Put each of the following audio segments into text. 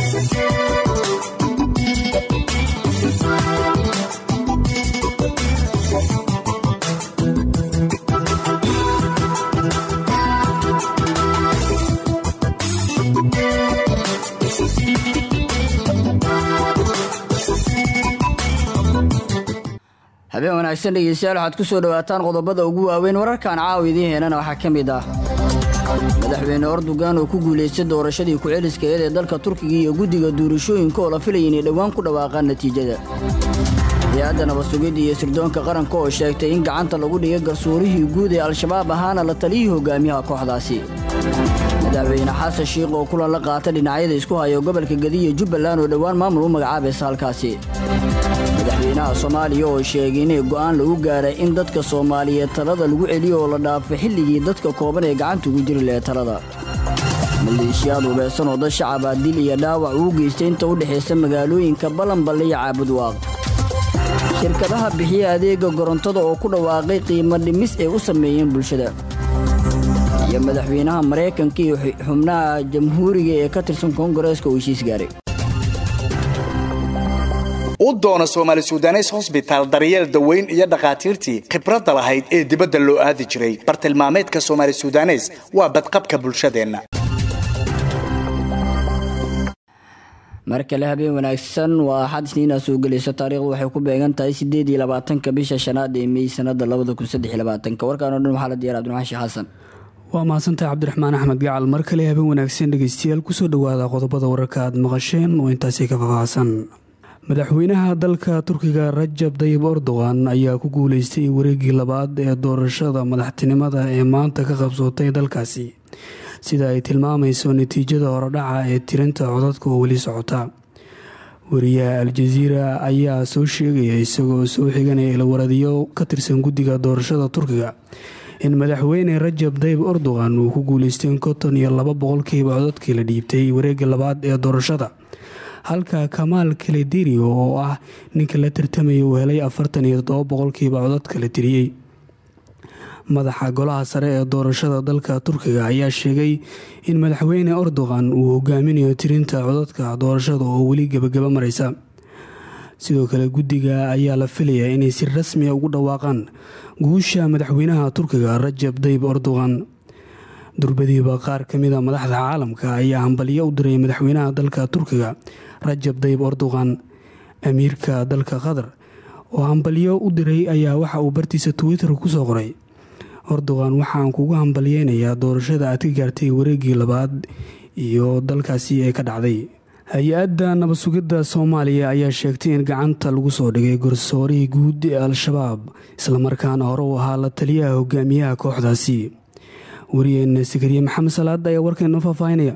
habeen wanaagsan dhegeystayaal waxaad ku soo dhowaataan qodobada ugu waaweyn wararkan caawa idiin heenana waxaa ka mid ah madaxweyne ordogan oo ku guulaystay doorashadii ku-celiskaeed ee dalka turkiga iyo guddiga duurashooyinka oo la filaya inay dhowaan ku dhawaaqaan natiijada hay-adda nabadsugidda iyo sirdoonka qaranka oo sheegtay in gacanta lagu dhigay garsoorihii guud ee al-shabaab ahaana la taliyii hogaamiyaha kooxdaasi madaxweyne xasan shiikh oo kulan la qaata dhinacyada isku hayo gobolka gadiya jubbaland oo dhowaan maamul u magacaabaysa halkaasi madaxweynaha soomaaliya oo sheegay inay go'aan lagu gaaray in dadka soomaaliyeed talada lagu celiyo oo la dhaafo xilligii dadka kooban ee gacanta ugu jiri lahe talada maleeshiyaad hubaysan oo dad shacabaa dil iyo dhaawac uu geystay inta u dhexaysa magaalooyinka balanballe iyo caabudwaaq shirkadaha bixiya adeega korontada oo ku dhawaaqay qiimo dhimis ay u sameeyeen bulshada iyo madaxweynaha maraykanka iyo xubnaha jamhuuriga ee ka tirsan koongareeska oo heshiis gaaray u doono soomaali sudanes hosbitaal daryeel daweyn iyo dhakhaatiirtii khibradda lahayd ee dibadda loo aadi jiray bartilmaameedka soomaali sudanes waa badqabka bulshadeenna mar kale habeen wanaagsan waa axad isniinaa soo gelaysa taariikhdu waxay ku beegan tahay sideed iyo labaatanka bisha shanaad ee mey sanada labada kun saddex iyo labaatanka warkaan o dhan waxaa la diyaar abdiraxmaan sheekh xasan waa mahadsantahay cabdiraxmaan axmed gacal mar kale habeen wanaagsan dhegeystayaal kusoo dhowaada qodobada wararka aad maqasheen oo intaasi ka faahfaahsan madaxweynaha dalka turkiga rajab dayib erdogan ayaa ku guuleystay wareegii labaad ee doorashada madaxtinimada ee maanta ka qabsootay dalkaasi sida ay tilmaamayso natiijada horodhaca ee tirinta codadka oo weli socota wariyaha al-jaziira ayaa soo sheegaya isagoo soo xiganaya ilawaradiyo ka tirsan guddiga doorashada turkiga in madaxweyne rajab dayib erdogan uu ku guuleystay konton iyo laba boqolkiiba codadkii la dhiibtay wareega labaad ee doorashada halka kamaal kaledirio oo ah ninka la tartamaya uu helay afartan iyo toddoba boqolkiiba codadka la tiriyey madaxa golaha sare ee doorashada dalka turkiga ayaa sheegay in madaxweyne erdogan uu hogaaminayo tirinta codadka doorashada oo weli gebagaba mareysa sidoo kale guddiga ayaa la filayaa inay si rasmiya ugu dhawaaqaan guusha madaxweynaha turkiga rajab dayib erdogan durbadiiba qaar ka mida madaxda caalamka ayaa hambalyo u diray madaxweynaha dalka turkiga rajab dayib erdogan amiirka dalka qatar oo hambalyo u diray ayaa waxa uu bartiisa twitter kusoo qoray erdogan waxaan kugu hambalyeynayaa doorashada aad ka gaartay wareegii labaad iyo dalkaasi ee ka dhacday hay-adda nabadsugidda soomaaliya ayaa sheegtay in gacanta lagu soo dhigay garsoorihii guud ee al-shabaab islamarkaana hore u ahaa la taliyaha hogaamiyaha kooxdaasi wariyeena sakariye maxamed salaad ayaa warkeena faahfaahinaya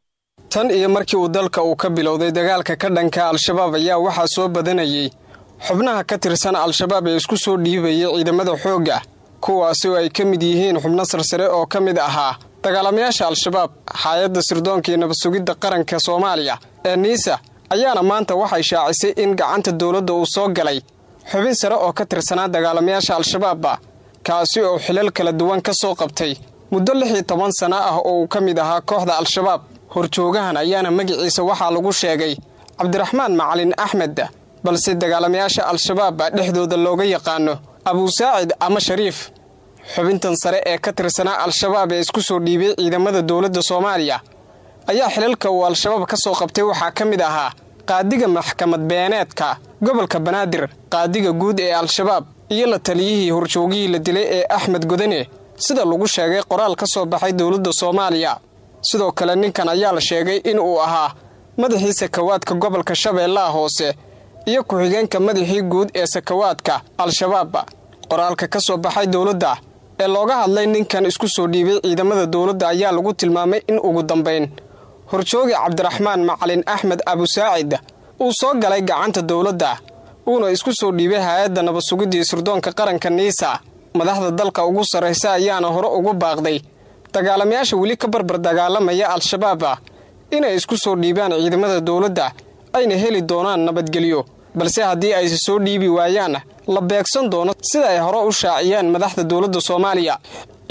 tan iyo markii uu dalka uu ka bilowday dagaalka ka dhanka al-shabaab ayaa waxaa soo badanayay xubnaha ka tirsan al-shabaab ee isku soo dhiibayay ciidamada xoogga kuwaasi oo ay ka mid yihiin xubno sarsare oo ka mid ahaa dagaalamayaasha al-shabaab hay-adda sirdoonka iyo nabadsugidda qaranka soomaaliya ee niisa ayaana maanta waxay shaacisay in gacanta dowladda uu soo galay xubin sare oo ka tirsanaa dagaalamayaasha al-shabaabba kaasi oo xilal kala duwan ka soo qabtay muddo lix iyo toban sano ah oo uu ka mid ahaa kooxda al-shabaab horjoogahan ayaana magiciisa waxaa lagu sheegay cabdiraxmaan macalin axmed balse dagaalamayaasha al-shabaabba dhexdooda looga yaqaano abuusaacid ama shariif xubintan sare ee ka tirsanaa al-shabaab ee isku soo dhiibay ciidamada dowladda soomaaliya ayaa xilalka uu al-shabaab ka soo qabtay waxaa ka mid ahaa qaadiga maxkamad beeneedka gobolka banaadir qaadiga guud ee al-shabaab iyo la taliyihii horjoogihii la dilay ee axmed godane sida lagu sheegay qoraal ka soo baxay dowladda soomaaliya sidoo kale ninkan ayaa la sheegay in uu ahaa madaxii sakawaadka gobolka shabeellaha hoose iyo ku-xigeenka madaxii guud ee sakawaadka al-shabaab qoraalka ka soo baxay dowladda ee looga hadlay ninkan isku soo dhiibay ciidamada dowladda ayaa lagu tilmaamay in ugu dambayn horjoogi cabdiraxmaan macalin axmed abusaacid uu soo galay gacanta dowladda uuna isku soo dhiibay hay-adda nabadsugidii sirdoonka qaranka niisa madaxda dalka ugu sarraysa ayaana hore ugu baaqday dagaalamayaasha weli ka barbar dagaalamaya al-shabaab inay isku soo dhiibaan ciidamada dowladda ayna heli doonaan nabadgelyo balse haddii ayse soo dhiibi waayaan la beegsan doono sida ay hore u shaaciyeen madaxda dowladda soomaaliya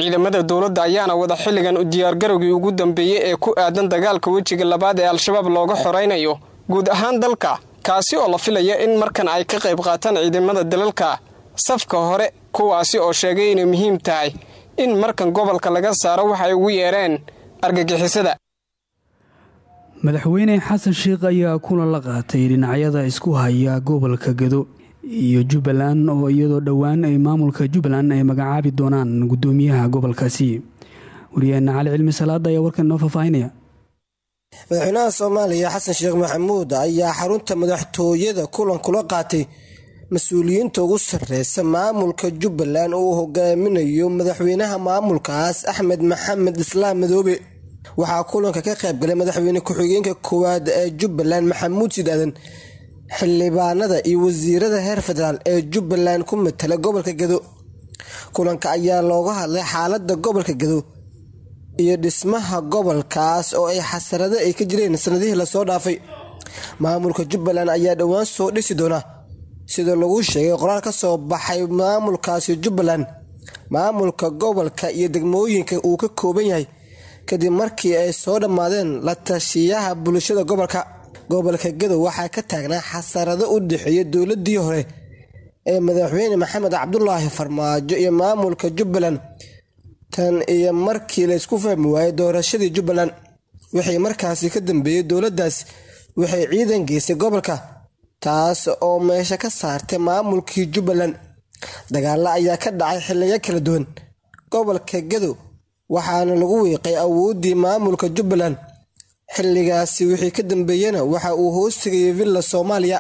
ciidamada dowladda ayaana wada xilligan u diyaargarowgii ugu dambeeyey ee ku aadan dagaalka wejiga labaad ee al-shabaab looga xoraynayo guud ahaan dalka kaasi oo la filaya in markan ay ka qayb qaataan ciidamada dalalka safka hore kuwaasi oo sheegay inay muhiim tahay in markan gobolka laga saaro waxay ugu yeereen argagixisada madaxweyne xasan sheikh ayaa kulan la qaatay dhinacyada isku haya gobolka gado iyo jubbaland oo iyadoo dhowaan ay maamulka jubbaland ay magacaabi doonaan gudoomiyaha gobolkaasi wariyaheena cali cilmi salaada ayaa warkan inoo faahfaahinaya madaxweynaha soomaaliya xasan sheekh maxamuud ayaa xarunta madaxtooyada kulan kula qaatay mas-uuliyiinta ugu sarreysa maamulka jubbaland oo uu hogaaminayo madaxweynaha maamulkaas axmed maxamed islaam madoobe waxaa kulanka ka qayb galay madaxweyne ku-xigeenka koowaad ee jubbaland maxamuud sidaadan xildhibaanada iyo wasiirada heer federaal ee jubbaland ku matala gobolka gado kulanka ayaa looga hadlay xaalada gobolka gado iyo dhismaha gobolkaas oo ay xasarado ay ka jireen sanadihii lasoo dhaafay maamulka jubbaland ayaa dhowaan soo dhisi doona sida lagu sheegay qoraal ka soo baxay maamulkaasi jubbaland maamulka gobolka iyo degmooyinka uu ka kooban yahay kadib markii ay soo dhammaadeen la tashiyaha bulshada gobolka gobolka gadow waxaa ka taagnaa xasarado u dhexeeya dowladii hore ee madaxweyne maxamed cabdulaahi farmaajo iyo maamulka jubbaland tan iyo markii laysku fahmi waayey doorashadii jubbaland wixii markaasi ka dambeeyey dowladdaas waxay ciidan geysay gobolka taas oo meesha ka saartay maamulkii jubbaland dagaalo ayaa ka dhacay xiliyo kala duwan gobolka gadow waxaana lagu wiiqay awooddii maamulka jubbaland xilligaasi wixii ka dambeeyena waxa uu hoostigayay villa soomaaliya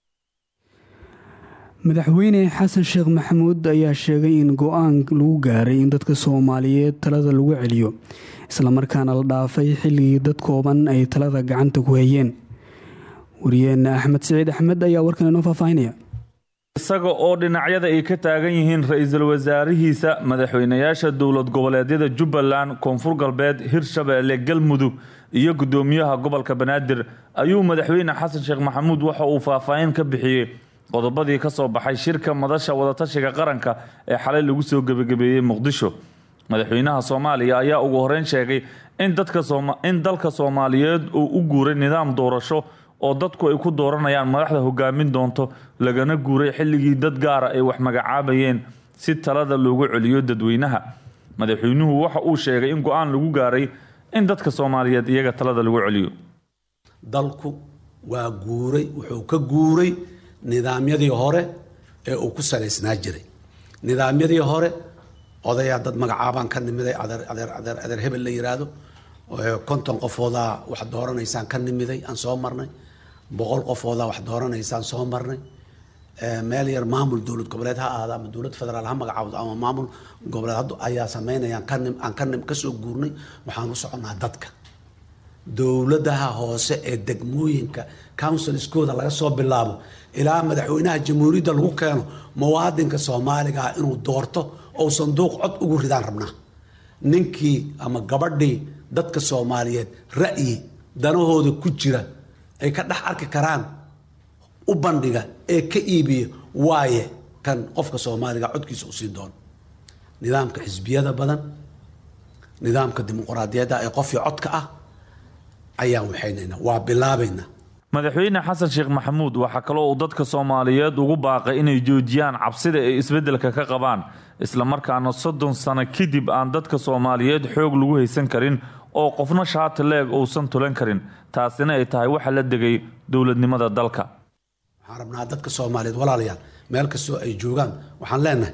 madaxweyne xasan sheekh maxamuud ayaa sheegay in go-aan lagu gaaray in dadka soomaaliyeed talada lagu celiyo islamarkaana la dhaafay xilligii dad kooban ay talada gacanta ku hayeen wariyeena axmed siciid axmed ayaa warkan inoo faahfaahinaya isaga oo dhinacyada ay ka taagan yihiin ra-iisul wasaarihiisa madaxweynayaasha dowlad goboleedyada jubbaland koonfur galbeed hirshabeelle galmudug iyo gudoomiyaha gobolka banaadir ayuu madaxweyne xasan sheekh maxamuud waxa uu faahfaahin ka bixiyey qodobadii ka soo baxay shirka madasha wadatashiga qaranka ee xalay lagu soo gebagabeeyey muqdisho madaxweynaha soomaaliya ayaa ugu horeyn sheegay in dalka soomaaliyeed uu u guuray nidaam doorasho oo dadku ay ku dooranayaan madaxda hogaamin doonto lagana guuray xilligii dad gaara ay wax magacaabayeen si talada loogu celiyo dadweynaha madaxweynuhu waxa uu sheegay in go-aan lagu gaaray in dadka soomaaliyeed iyaga talada lagu celiyo dalku waa guuray wuxuu ka guuray nidaamyadii hore ee uu ku salaysnaa jiray nidaamyadii hore odayaa dad magacaabaan ka nimiday adeer hebel la yiraahdo konton qofoodaa wax dooranaysaan ka nimiday aan soo marnay boqol qofoodaa wax dooranaysaan soo marnay meel yar maamul dowlad goboleed ha ahaada ama dowlad federaal ha magacaawdo ama maamul goboleed hadda ayaa sameynayaan kanim aan kanim kasoo guurnay waxaan u soconaa dadka dowladaha hoose ee degmooyinka counsilskooda laga soo bilaabo ilaa madaxweynaha jamhuuriyadda lagu keeno muwaadinka soomaaliga ah inuu doorto ou sanduuq cod ugu ridaan rabnaa ninkii ama gabadhii dadka soomaaliyeed ra'yi danahooda ku jira ay ka dhex arki karaan u bandhiga ee ka iibiya waaye kan qofka soomaaliga codkiisa u siin doono nidaamka xisbiyada badan nidaamka dimuqraadiyadda ee qofii codka ah ayaan waxaynayna waa bilaabaynaa madaxweyne xasan sheekh maxamuud waxaa kaloo uu dadka soomaaliyeed ugu baaqay inay joojiyaan cabsida ay isbeddelka ka qabaan islamarkaana soddon sano kadib aan dadka soomaaliyeed xoog lagu haysan karin oo qofna shaati leeg uusan tulan karin taasina ay tahay waxa la degay dowladnimada dalka waxaan rabnaa dadka soomaaliyeed walaalayaal meel kastoo ay joogaan waxaan leenahay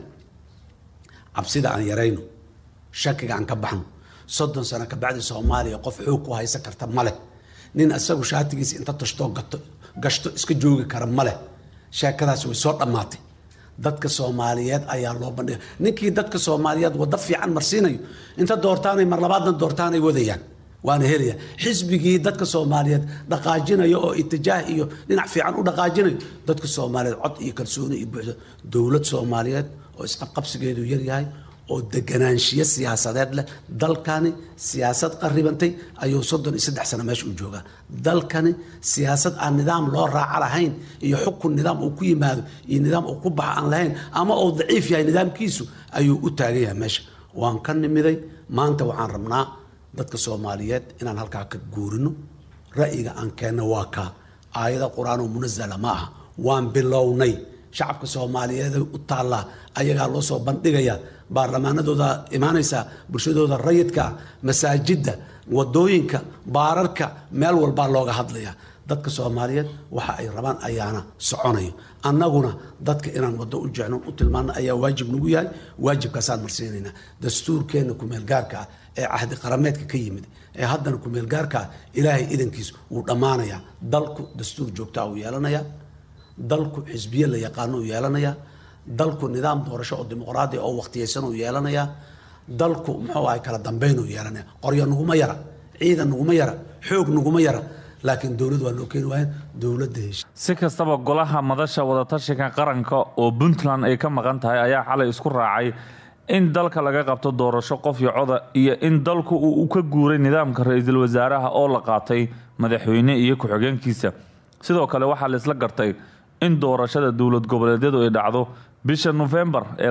cabsida aan yarayno shakiga aan ka baxno soddon sano kabacdi soomaaliya qof xoog ku haysan karta ma leh nin isagu shaatigiisa inta tashtoo gashto iska joogi kara ma leh sheekadaas way soo dhammaatay dadka soomaaliyeed ayaa loo bandhiga ninkii dadka soomaaliyeed waddo fiican marsiinayo inta doortaanay mar labaadna doortaanay wadayaan waana helaya xisbigii dadka soomaaliyeed dhaqaajinayo oo itijaah iyo dhinac fiican u dhaqaajinayo dadka soomaaliyeed cod iyo kalsooni iyo buuxda dowlad soomaaliyeed oo isqabqabsigeedu yaryahay oo deganaanshiyo siyaasadeed leh dalkani siyaasad qaribantay ayuu soddon iyo saddex sano meesha u joogaa dalkani siyaasad aan nidaam loo raaco lahayn iyo xukun nidaam uu ku yimaado iyo nidaam uu ku baxa aan lahayn ama uu daciif yahay nidaamkiisu ayuu u taagan yahay meesha waan ka nimiday maanta waxaan rabnaa dadka soomaaliyeed inaan halkaa ka guurino ra'yiga aan keenno waa kaa aayada qur-aanoo munazala ma aha waan bilownay shacabka soomaaliyeed u taallaa ayagaa loo soo bandhigaya baarlamaanadooda imaanaysa bulshadooda rayidka masaajidda wadooyinka baararka meel walbaa looga hadlaya dadka soomaaliyeed waxa ay rabaan ayaana soconayo annaguna dadka inaan wado u jecno u tilmaano ayaa waajib nagu yahay waajibkaasaan marsiinaynaa dastuurkeenna kumeelgaarka ah ee cahdi qarameedka ka yimid ee haddana kumeelgaarka ah ilaahay idankiis wuu dhammaanayaa dalku dastuur joogtaa uu yeelanayaa dalku xisbiye la yaqaano uu yeelanayaa dalku nidaam doorasho oo dimuqraadi oo waqtiyeysan uu yeelanayaa dalku muxuu ahay kala dambeyn uu yeelanaya qoryo naguma yara ciidan naguma yara xoog naguma yara laakiin dowlad waa loo keeni waayeen dowladda heshi si kastaba golaha madasha wadatashiga qaranka oo puntland ay ka maqan tahay ayaa xalay isku raacay in dalka laga qabto doorasho qof iyo coda iyo in dalku uu ka guuray nidaamka ra-iisul wasaaraha oo la qaatay madaxweyne iyo ku-xigeenkiisa sidoo kale waxaa la isla gartay in doorashada dowlad goboleedyadu ay dhacdo bisha nofembar ee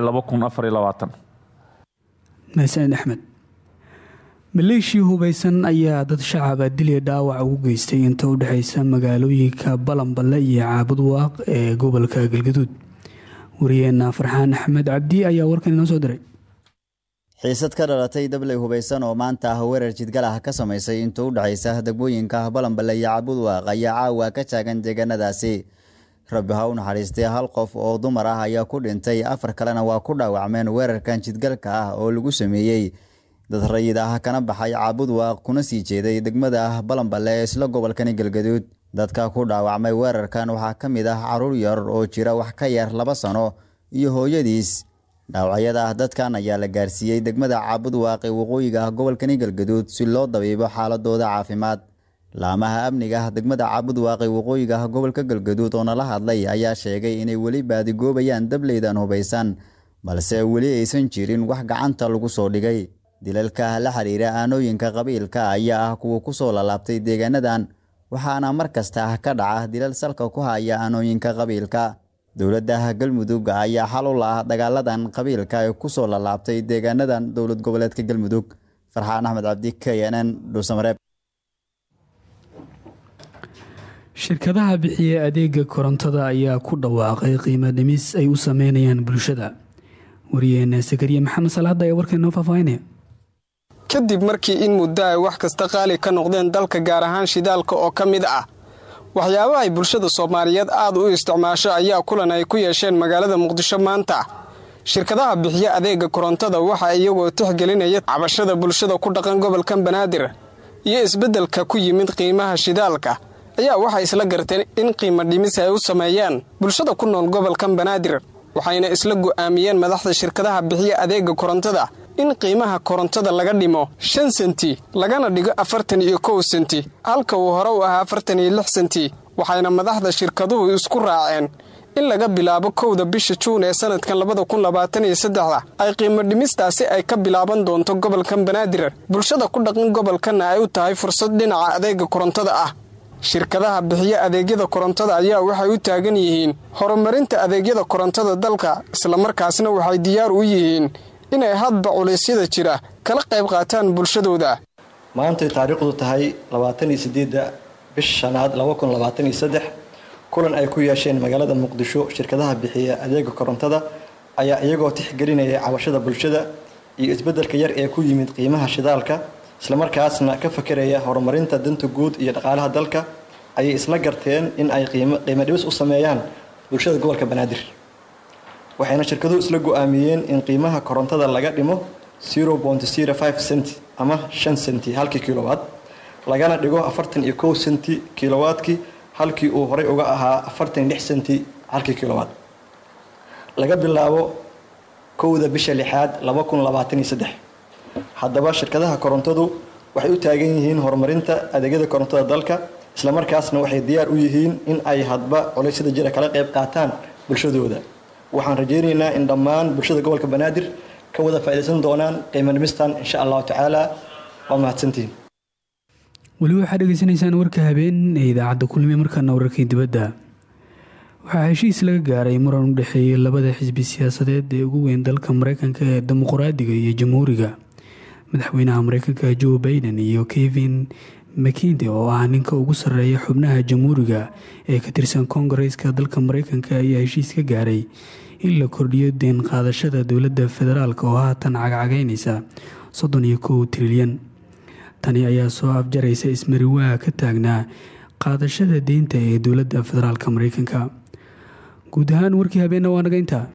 mahsaned axmed maleeshia hubaysan ayaa dad shacaba dilya dhaawac ugu geystay inta u dhexaysa magaalooyinka balanballe iyo caabud waaq ee gobolka galgaduud wariyeena farxaan axmed cabdi ayaa warkan inoo soo diray xiisad ka dhalatay dabley hubaysan oo maanta ah weerar jidgal ah ka samaysay inta u dhexaysa degmooyinka balanballe iyo caabud waaq ayaa caawa ka taagan deegaanadaasi rabbi ha u naxariistay hal qof oo dumar ah ayaa ku dhintay afar kalena waa ku dhaawacmeen weerarkan jidgalka ah oo lagu sameeyey dad rayid ah kana baxay caabud waaq kuna sii jeeday degmada ah balanballe ee isla gobolkani galgaduud dadka ku dhaawacmay weerarkan waxaa ka mid ah caruur yar oo jira wax ka yar laba sano iyo hooyadiis dhaawacyada ah dadkan ayaa la gaarsiiyey degmada caabud waaq ee waqooyiga ah gobolkani galgaduud si loo dabiibo xaaladooda caafimaad laamaha amniga degmada caabud waaqi waqooyiga ah gobolka galgaduud oo nala hadlay ayaa sheegay inay weli baadigoobayaan dableydan hubaysan balse weli aysan jirin wax gacanta lagu soo dhigay dilalka la xiriira aanooyinka qabiilka ayaa ah kuwa kusoo lalaabtay deegaanadan waxaana mar kasta ah ka dhaca dilal salka ku haya aanooyinka qabiilka dowladda galmudug ayaa xal u la-ah dagaaladan qabiilka ee kusoo lalaabtay deegaanadan dowlad goboleedka galmudug farxaan axmed cabdi k n n dhuusamareeb shirkadaha bixiya adeega korontada ayaa ku dhawaaqay qiimo dhimis ay u sameynayaan bulshada wariyeena sakariye maxamed salaada ee warka inoo faahfaahinaya kadib markii in muddo ay wax kasta qaali ka noqdeen dalka gaar ahaan shidaalka oo ka mid ah waxyaabaha ay bulshada soomaaliyeed aad u isticmaasho ayaa kulan ay ku yeesheen magaalada muqdisho maanta shirkadaha bixiya adeega korontada waxa iyagoo tixgelinaya cabashada bulshada ku dhaqan gobolkan banaadir iyo isbeddelka ku yimid qiimaha shidaalka ayaa waxay isla garteen in qiimo dhimis ay u sameeyaan bulshada ku nool gobolkan banaadir waxayna isla go'aamiyeen madaxda shirkadaha bixiya adeega korontada in qiimaha korontada laga dhimo shan senti lagana dhigo afartan iyo kow senti halka uu hore u ahaa afartan iyo lix senti waxayna madaxda shirkaduhu isku raaceen in laga bilaabo kowda bisha juun ee sanadkan labada kun labaatan iyo saddexda ay qiimo dhimistaasi ay ka bilaaban doonto gobolkan banaadir bulshada ku dhaqan gobolkanna ay u tahay fursad dhinaca adeega korontada ah shirkadaha bixiya adeegyada korontada ayaa waxay u taagan yihiin horumarinta adeegyada korontada dalka islamarkaasna waxay diyaar u yihiin inay hadba culeysyada jira kala qayb qaataan bulshadooda maantay taariikhdu tahay labaataniyo sideedda bish shanaad laba kun labaatan iyo saddex kulan ay ku yeesheen magaalada muqdisho shirkadaha bixiya adeega korontada ayaa iyagoo tixgelinaya cabashada bulshada iyo isbeddelka yar ee ku yimid qiimaha shidaalka islamarkaasna ka fakeraya horumarinta danta guud iyo dhaqaalaha dalka ayay isla garteen in ay qiimo dhibis u sameeyaan bulshada gobolka banaadir waxayna shirkaduhu isla go-aamiyeen in qiimaha korontada laga dhimo cent ama shan senti halkii kilowatt lagana dhigo afartan iyo kow senti kilowatkii halkii uu horey uga ahaa afartan iyo lix senti halkii kilowatt laga bilaabo kowda bisha lixaad laba kun labaatan iyo saddex haddaba shirkadaha korontadu waxay u taagan yihiin horumarinta adeegyada korontada dalka islamarkaasna waxay diyaar u yihiin in ay hadba culeysyada jira kala qayb qaataan bulshadooda waxaan rajaynaynaa in dhammaan bulshada gobolka banaadir ka wada faa'iidaysan doonaan qiimo dhimistan insha allahu tacaala waa mahadsantihiin weli waxaad dhegeysanaysaan warka habeen ee idaacadda kulmiye markaana wararkii dibadda waxaa heshiis laga gaaray muran u dhexeeyay labada xisbi siyaasadeed ee ugu weyn dalka mareykanka ee dimuqraadiga iyo jamhuuriga madaxweynaha mareykanka joe baiden iyo kevin makinde oo ah ninka ugu sarreeya xubnaha jamhuuriga ee ka tirsan koongareeska dalka mareykanka ayaa heshiis ka gaaray in la kordhiyo deen qaadashada dowladda federaalk oo haatan cagcageynaysa soddon iyo kow trilyan tani ayaa soo afjaraysa ismariwaa ka taagnaa qaadashada deynta ee dowladda federaalk mareykanka guud ahaan warkii habeenna waa naga intaa